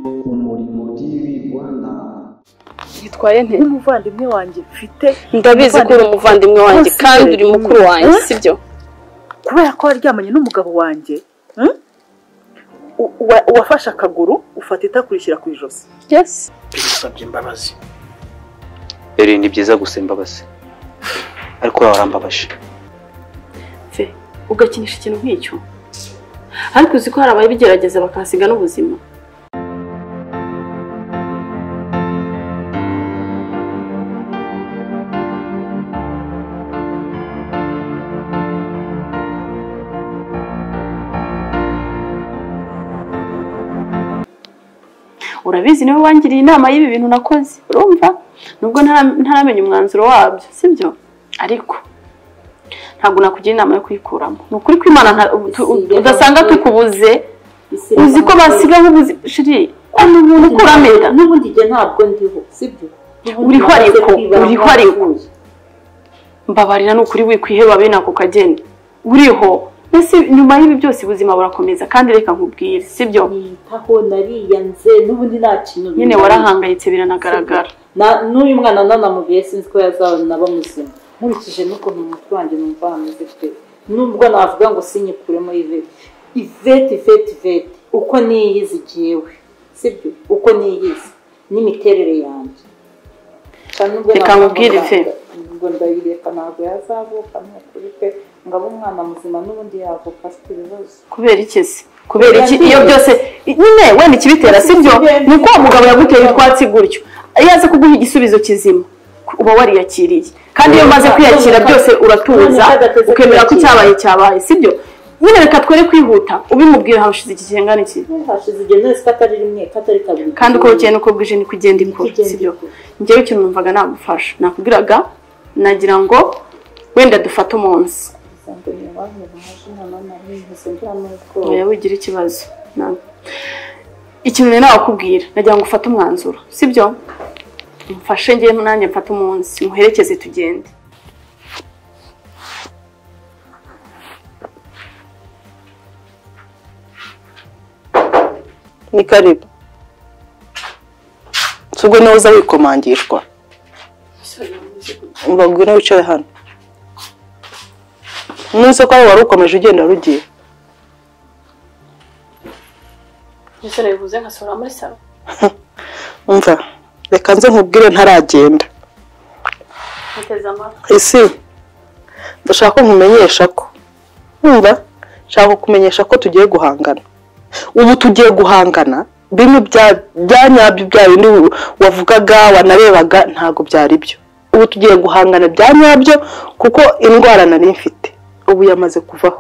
mirimo by'ibi Rwanda yitwaye ntera umuvandimwe wanjye mfite ndabizi ko uri umuvandimwe wanjye Ntusigire. kandi uri mukuru wanjye Eh? sibyo kubera ko waryamanye n'umugabo wanjye hmm? U- uwa- uwafashe akaguru ufata itakurishyira ku ijosi yes bigusabye imbabazi rero ni byiza gusa imbabazi ariko wowe warambabaje pfe ugakinisha ikintu nk'icyo ariko uzi ko hari ababigerageza bakahasiga n'ubuzima urabizi niwe wangiriye inama y'ibi bintu nakoze urumva nubwo ntara- ntaramenya umwanzuro wabyo sibyo ariko ntabwo nakugira inama yo kuyikuramo ni ukuri ko imana nta- tu- udasanga tukubuze uzi ko basigaho ubuzima shiri ni umuntu ukuramira n'ubundi igihe ntabwo ndiho sibyo Uriho ariko, uriho ariko. mbabarira ni ukuri wikwiheba bene ako kageni uriho mbese nyuma y'ibi byose ubuzima burakomeza kandi reka nkubwire sibyo nitaho nariyanze n'ubundi nta kintu nyine bibaye. warahangayitse biranagaragara Na- n'uyu mwana nanamubiye sinzi ko yazabona bamuzima nkurikije n'ukuntu mu mutwe wanjye numva hameze pe nubwo navuga ngo sinyikuremo ivete ivete ivete ivete uko niyizi jyewe sibyo uko niyizi n'imiterere yanjye Kandi nubwo Reka navuga ngo nkubwire nda- ife. ngo ndayireka ntabwo yazavuka ni ukuri pe ngo abe umwana muzima n'ubundi yavuka afite ibibazo kubera iki se kubera iki Kubera iyo iki? byose nyine wenda ikibitera sibyo ni uko uwo mugabo yaguteye utwatsi gutyo iyo aza kuguha igisubizo kizima uba wariyakiriye kandi iyo umaze kwiyakira byose uratuza ukemera ko icyabaye cyabaye sibyo nyine reka twere kwihuta ubimubwira hashize iki kingana iki hashize igihe nose ko atari rimwe ko atari kabiri kandi uko bukeye nuko bwije ni kugenda ikura sibyo njyewe ikintu numvaga nagufasha nakubwiraga nagira ngo wenda dufate umunsi oya wigira ikibazo Na- ikintu rero nakubwira nagira ngo ufate umwanzuro sibyo mfashe njye nanjye mfate umunsi muherekeze tugende ni karibu si ubwo nawe uza wikomangishwa uragwira wicare hano nuze ko wari ukomeje ugenda rugiye mbese nabivuze nkasubira muri salo umva reka nze nkubwire ntaragenda ntiteze amatwi isi ndashaka ko nkumenyesha ko wumva nshaka kumenyesha ko tugiye guhangana ubu tugiye guhangana bimwe bya bya nyabyo bya bindi wavugaga wanarebaga ntabwo byari byo ubu tugiye guhangana bya nyabyo kuko indwara nari mfite ubu yamaze kuvaho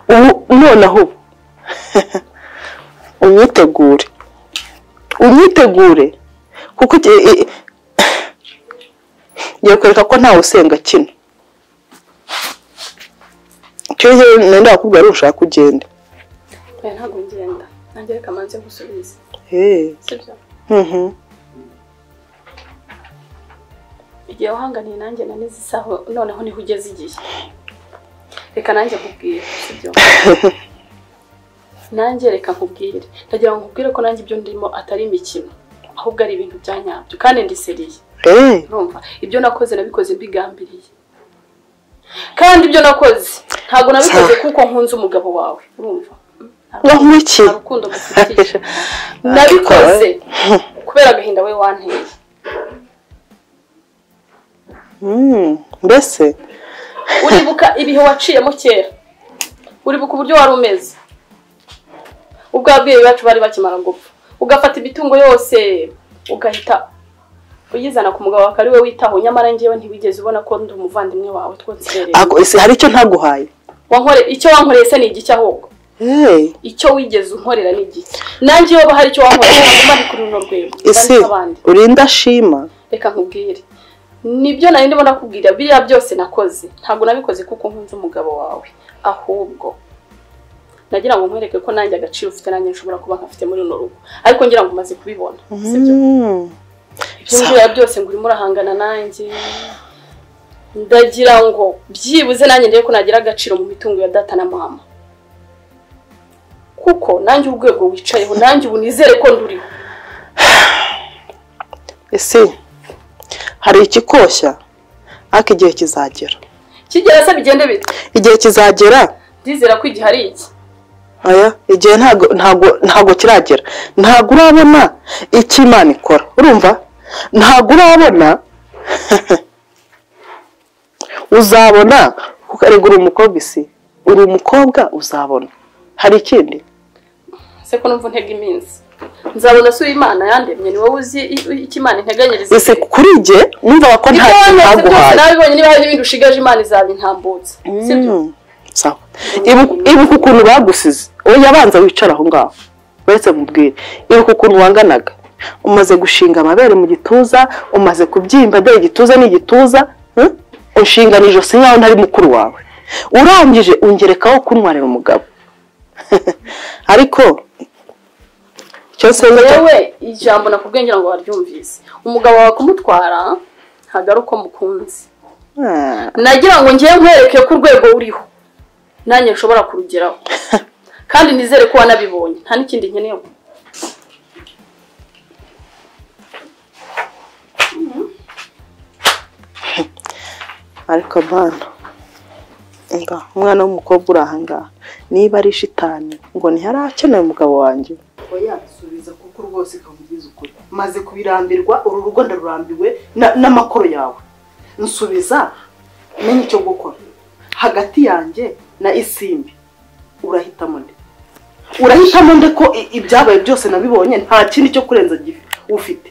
ubu noneho ubu unyitegure unyitegure kuko iki- i- ngiye kwereka ko ntawe usenga kino icyo rero nenda wakubwira ari ushaka kugenda oya ntabwo ngenda nanjye reka manze gusubiza Hey. sibyo Mhm. igihe wahanganiye nanjye na n'izisaho noneho niho ugeze igihe reka nanjye nkubwire sibyo nanjye reka nkubwire ndagira ngo nkubwire ko nanjye ibyo ndimo atari imikino ahubwo ari ibintu bya nyabyo kandi ndi seriye Hey. urumva ibyo nakoze nabikoze mbigambiriye kandi ibyo nakoze ntabwo nabikoze kuko nkunze umugabo wawe urumva Wankunda iki? nta rukundo ngufitiye nabikoze kubera agahinda we wanteye Mm, mbese uribuka ibihe waciyemo kera uribuka uburyo wari umeze ubwo ababyeyi bacu bari bakimara gupfa ugafata imitungo yose ugahita uyizana ku mugabo wawe akaba ari we witaho nyamara ngewe ntiwigeze ubona ko ndi umuvandimwe wawe twose rero ako- ese hari icyo ntaguhaye wankore icyo wankoreye se ni igiki ahubwo Hey. icyo wigeze unkorera ni igiki nanjye iyo hari icyo wankorera ntabwo ndi kuri runo rwego isi ndabona abandi uri indashima reka nkubwire nibyo nari ndimo nakubwira biriya byose nakoze ntabwo nabikoze kuko nkunze umugabo wawe ahubwo nagira ngo nkwereke ko nanjye agaciro ufite nanjye nshobora kuba nkafite muri runo rugo ariko ngira ngo umaze kubibona sibyo Mm. ibyo biriya byose ngo urimo urahangana nanjye ndagira ngo byibuze nanjye ndebe ko nagira agaciro mu mitungo ya data na mama kuko nanjye urwego wicayeho nanjye ubu nizere ko nduriho ese hari ikikoshya ariko igihe kizagera kigera se bigende bite igihe kizagera ndizera ko igihe ari iki aya igihe ntago ntago ntago kiragera ntago urabona icyo imana ikora urumva ntago urabona uzabona kuko ariko uri umukobwa isi uri umukobwa uzabona hari ikindi se ko numva ntega iminsi nzabona se uwimana yandemye ni wowe uzi i- i- icyo imana integanyiriza ese kuri jye numva ko ibyo nta kintu wanditse byose ntaguhaye nabibonye niba hari n'ibindi ushigaje imana izabintambutsa sibyo Mm, sawa Ibu- ibuka ukuntu bagusize wowe yabanza wicara aho ngaho uretse mubwire ibuka ukuntu wanganaga umaze gushinga amabere mu gituza umaze kubyimba dore igituza ni igituza hmm? unshingana ijosi nkaho ntari mukuru wawe urangije ungerekaho kuntwarira umugabo ariko icyo nsenga cyo- yewe ijambo nakubwiye ngira ngo waryumvise umugabo wawe kumutwara ntabwo ari uko mukunze Ah, nagira ngo ngewe nkwereke ko urwego uriho nanjye nshobora kurugeraho kandi nizere ko wanabibonye nta n'ikindi nkeneye ariko bana nga umwana w'umukobwa uri aha ngaha niba ari shitani ngo ntiharakeneye umugabo wanjye oya subiza kuko rwose kavugize ukuri maze kubirambirwa uru rugo ndarurambiwe na- n'amakoro yawe nsubiza menye icyo gukora hagati yanjye na isimbi urahitamo nde urahitamo nde ko i- ibyabaye byose nabibonye nta kindi cyo kurenza gifi ufite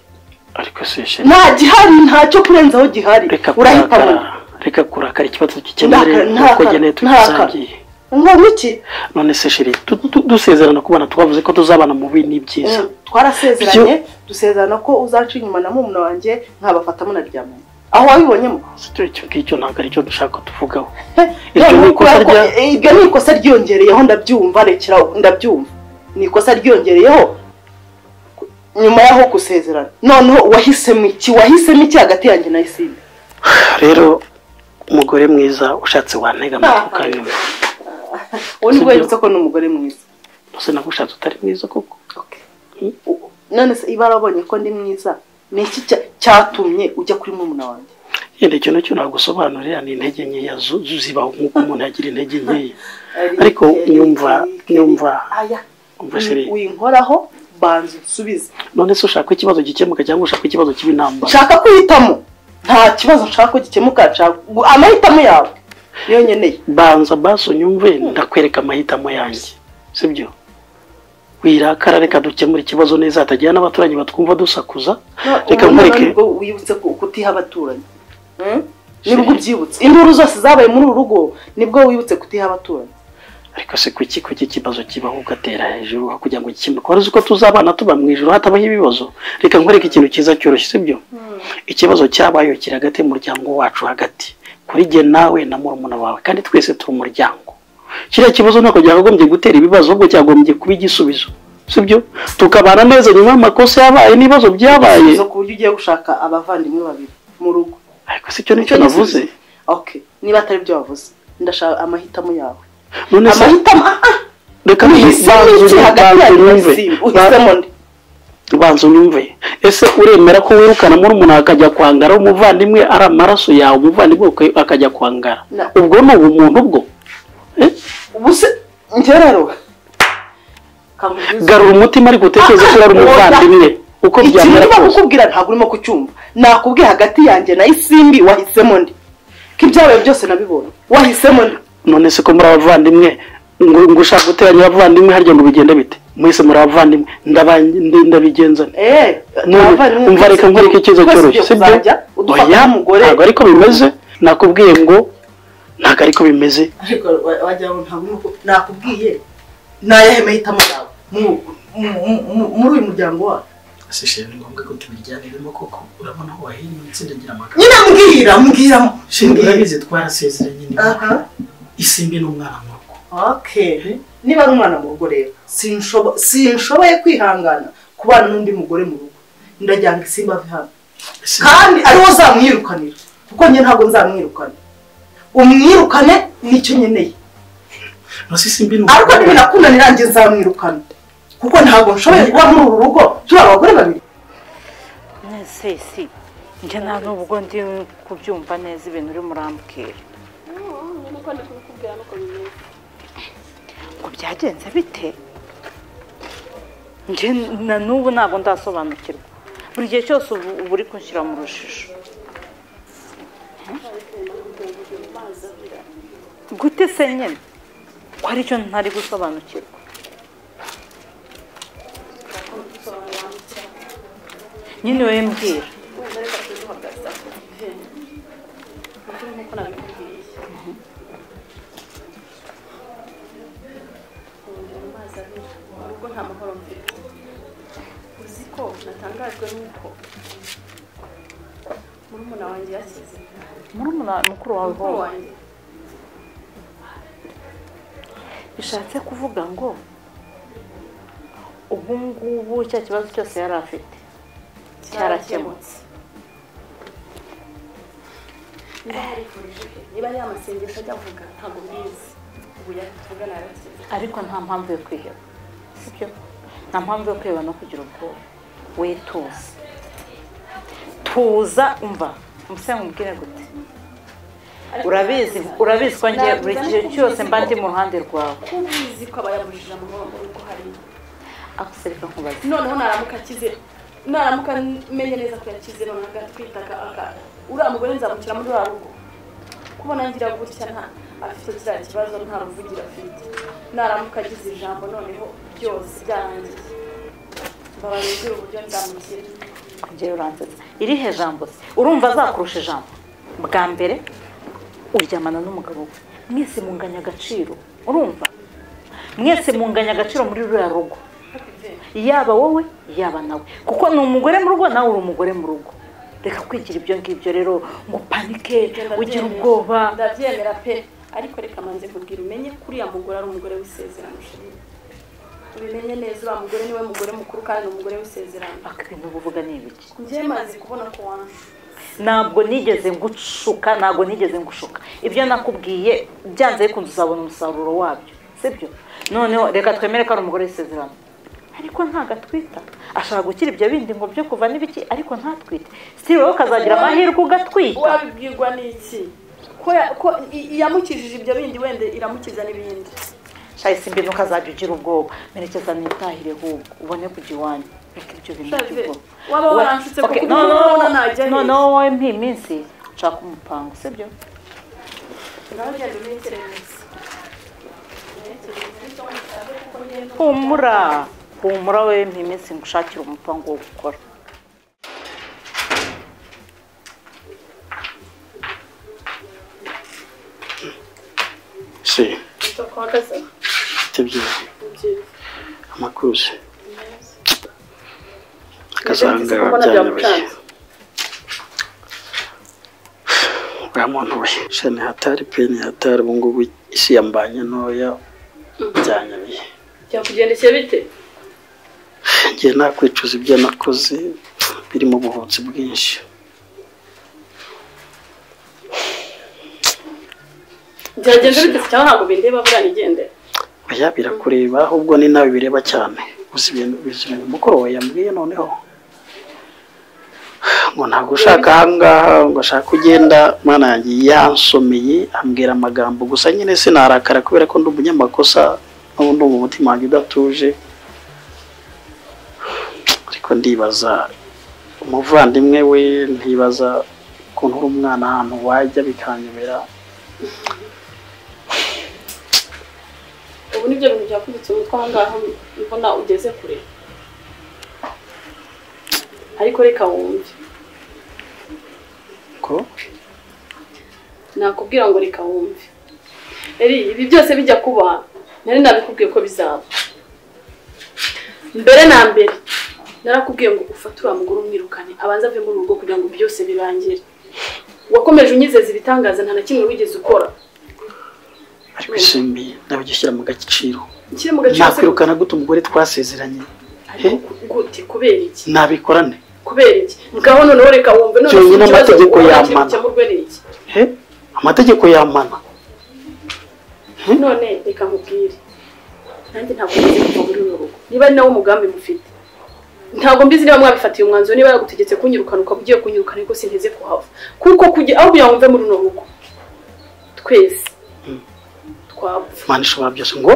ariko se sheri nta gihari nta cyo kurenzaho gihari reka urahitamo kurakara nde reka kurakara ikibazo gikenewe Ntaka- nuko ntaka- geneye ntaka. tugisangiye ngo iki none se sheri tu- tu- dusezerana kubana twavuze ko tuzabana mu bibi n'ibyiza twarasezeranye dusezerana ko uzaca inyuma na murumuna wanjye nkabafatamo na ryamanye aho wabibonyemo Sityo icyo ngicyo ntabwo aricyo dushaka tuvugaho Yo, iryo ni nuko ikosa yako- rya eh, iryo ni ikosa ryiyongereyeho ndabyumva rekera aho, ndabyumva ni ikosa ryiyongereyeho ku- nyuma y'aho gusezerana noneho wahisemo iki wahisemo iki hagati yanjye na isimbi rero umugore mwiza ushatse wantega amatwi ukanyumva uwo nibwo Sibyo. yibutse ko ni umugore mwiza gusa nagushatse utari mwiza koko U- none se iba arabonye ko ndi mwiza ni iki cya- cyatumye ujya kuri murumuna wanjye yenda icyo nacyo nagusobanurira ni intege nkeya zu- zu- zibaho nk'uko umuntu yagira intege nkeya ariko nyumva nyumva aya umva sheri winkoraho banza unsubize none se ushaka ko ikibazo gikemuka cyangwa ushaka ko ikibazo kiba intambara nshaka kuhitamo nta kibazo nshaka ko gikemuka nshaka amahitamo yawe niyo nkeneye banza baso unyumve ndakwereka amahitamo yanjye sibyo wirakara reka dukemure ikibazo neza hatagira n'abaturanyi batwumva dusakuza reka Ubu noneho nkwereke nibwo wibutse ku- kutiha abaturanyi Hmm? nibwo ubyibutse induru zose zabaye muri uru rugo nibwo wibutse kutiha abaturanyi ariko se kuki kuki ikibazo kibaho ugatera hejuru aho kugira ngo gikemuke wari uzi ko tuzabana tuba mu ijoro hatabaho ibibazo reka nkwereke ikintu cyiza cyoroshye sibyo ikibazo cyabaye kiri hagati y'umuryango wacu hagati kuri jye nawe na murumuna wawe kandi twese turi umuryango kiriya kibazo ntabwo cyakagombye gutera ibibazo ahubwo cyagombye kuba igisubizo sibyo tukabana neza nyuma y'amakosa yabaye n'ibibazo byabaye zo ku buryo ugiye gushaka abavandimwe babiri mu rugo ariko si cyo nicyo Nicyo navuze gisubizo. okay niba atari byo wavuze ndashaka amahitamo yawe none se amahitamo ah, ah, reka uhisemo iki banzu- hagati banzu yanjye na unyumve. simba uhisemo nde banza unyumve ese uremera ko wirukana muri umuntu akajya kwangara umuvandimwe ari amaraso yawe umuvandimwe uka- akajya kwangara Na- ubwo ni ubumuntu bwo ubuse njye rero kanguhe garura umutima ariko utekereze ko ari umuvandimwe uko ikintu byamera urimo kose kukubwira ntabwo urimo kucyumva nakubwiye hagati yanjye na isimbi wahisemo nde ko ibyabaye byose nabibonye wahisemo nde none se ko muri abavandimwe ngo ngo ushaka guteranya abavandimwe harya ngo bigende bite mwese muri abavandimwe ndaba- ndi- ndabigenza nte? Eh, None, abavandimwe umva reka twese- nkwereke icyiza twese cyoroshye ugiye kuzajya udufata oya nk'umugore ntabwo ariko bimeze nakubwiye ngo ntabwo ariko bimeze ariko wa- wagira ngo ntabwo urimo ku- nakubwiye nayahe mahitamo yawe Mu- mu- mu- muri uyu muryango wawe ese sheri ni ngombwa ko tubijyaniramo koko urabona aho wahiriye itsinda ry'amagambo nyine mbwira mbwira sheri urabizi twarasezeranye ni wowe. aha isimbi ni umwana mu rugo okay niba ari umwana mu rugo rero sinshobo- sinshoboye kwihangana kubana n'undi mugore mu rugo ndajyanga isimba ave hano Ese- kandi ariwo zamwirukanira kuko njye ntabwo nzamwirukana umwirukane nicyo nkeneye Ese isimbi ni ariko umwana nibinakunanira njye nzamwirukana kuko ntabwo nshoboye kuba muri uru rugo turi abagore babiri sesi njye nta n'ubwo ndi kubyumva neza ibintu urimo urambwira ngo byagenze bite njye na n'ubu ntabwo ndasobanukirwa buri gihe cyose ubu uba uri kunshyira mu rujijo gute se nyine ko hari icyo ntari gusobanukirwa nyine wowe mbwira uzi ko natangajwe n'uko murumuna wanjye yasize murumuna mukuru wawe mukuru wowe wanjye bishatse kuvuga ngo ubu ngubu cya kibazo cyose yari afite cyarakemutse niba yarifurije he niba yamasengesho ajya avuga ntabwo mbizi ubu yatuvugana yarakize ariko nta mpamvu yo kwiheba sibyo nta mpamvu yo kwiheba no kugira ubwoba we tuza tuza umva umusaya mubwire gute urabizi urabizi ko ngiye buri gihe cyose mba ndi mu ruhande rwawe ko ubizi ko aba yabujije amahoro mu rugo hariya agusereka nkubaze noneho naramuka akize naramuka menye neza ko yakize noneho agatwitaka aka uriya mugore nzamukira muri wa rugo kubona ngira gutya nta afite kiriya kibazo nta ruvugiro afite naramuka agize ijambo noneho byose byarangiye mbabarira uburyo nzamugira njyewe uransetsa irihe jambo se urumva azakurusha ijambo bwa mbere uryamana n'umugabo we mwese munganya agaciro urumva mwese munganya agaciro muri ruriya rugo yaba wowe yaba nawe kuko ni umugore mu rugo nawe uri umugore mu rugo reka kwigira ibyo ngibyo rero ngo upanike ugire ubwoba ndabyemera pe ariko reka manze kubwira umenye ko uriya mugore ari umugore w'isezerano sheri ubimenye neza uriya mugore niwe mugore mukuru kandi ni umugore w'isezerano aka ibintu uvuga ni ibiki njyewe maze kubona ko wanjye ntabwo nigeze ngushuka ntabwo nigeze ngushuka ibyo nakubwiye byanze bikunze uzabona umusaruro wabyo sibyo noneho reka twemere ko ari umugore w'isezerano ariko ntabwo atwita ashaka gukira ibyo bindi ngo byo kuva n'ibiki ariko ntatwite si wowe ukazagira amahirwe ugatwita wabibwirwa n'iki ko ya- ko i- yamukijije ibyo bindi wenda iramukiza n'ibindi shahise imbere ukazajya ugira ubwoba merekeza nitahire ahubwo ubone kujya iwanyu reka ibyo bintu Shave, by'ubwoba waba We- waranshutse Okay, kuko no, ubu no, ngubu no, urabona najya he? noneho wowe mpiye iminsi nshaka umupango sibyo nawe genda umekereze humura humura we ntiminsi ngushakira umupango wo gukora se uhagaze si byiza amakuze Nagerageje akazanga kubona byanyoboye byamucanze. bwa muntu we shani hatari peni hatari ubu ngubu isi yambanye ntoya byanyoboye byakugendekeye bite ngiye nakwicuza ibyo nakoze birimo ubuhutsi bwinshi byagenze bite si cyangwa ntabwo bindeba buriya nigendera oya birakureba ahubwo ni nawe bireba cyane uzi ibintu uzi ibintu mukuru we yambwiye noneho ngo ntabwo ushaka ahangaha ngo ashaka ugenda mana yanjye yansomeye ambwira amagambo gusa nyine sinarakara kubera ko ndi umunyamakosa n'ubu ndumva umutima wanjye udatuje ariko ndibaza umuvandimwe we ntibaza ukuntu uri umwana ahantu wajya bikanyobera ubu nibyo bintu byakubitse umutwe aho ngaho mbona ugeze kure ariko reka wumve ko nakubwira ngo reka wumve eri ibi byose bijya kuba nari nabikubwiye ko bizaba mbere na mbere narakubwiye ngo ufate uriya mugore umwirukane abanze ave muri rugo kugira ngo byose birangire wakomeje unyizeza ibitangaza nta na kimwe wigeze ukora ariko isimbi nabigishyira mu gaciro nshyire mu gaciro se nakwirukana gute umugore twasezeranye ariko gute kubera iki nabikorane kubera iki ngaho noneho reka wumve none ikibazo Byonyine amategeko ubona yamana. gikemurwe n'iki he amategeko yamana none reka nkubwire nanjye ntabwo nzi kuva muri uru rugo niba ari nawo mugambi mufite ntabwo mbizi niba mwabifatiye umwanzuro niba yagutegetse kunyirukana ukaba ugiye kunyirukana ariko sinteze kuhava kuko kujya aho kugira ngo mve muri runo rugo twese twapfa imana ishobora byose ngo